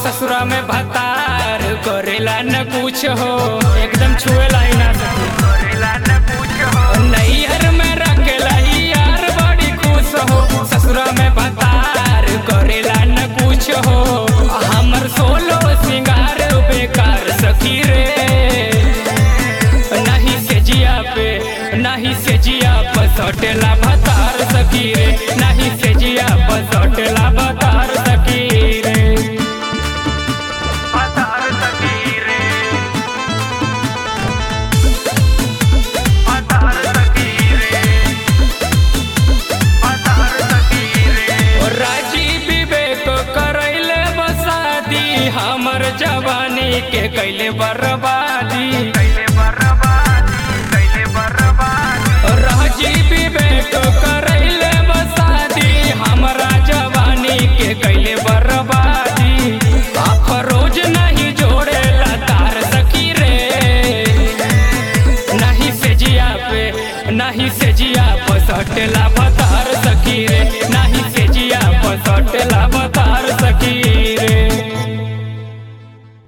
ससुरा में भतार करेला न कुछ हो एकदम छुएला ही ना सके नैहर में रखेला ही यार बड़ी खुश हो ससुरा में भतार करेला न कुछ हो हमर सोलो सिंगार बेकार सखी रे नहीं से जिया पे नहीं से जिया पर सटेला भतार सखी रे नहीं से जिया पर सटेला भतार सखी रे राजी विवेक करैले बसादी हमर जवानी के कैले बर्बादी राजी विवेक करैले बसादी हमरा जवानी के कैले बर्बादी अफरोज नहीं जोड़ेला तार सखी रे नहीं से जिया पे नहीं से जिया पर सटेला भतार सखी रे नहीं से जिया पर सट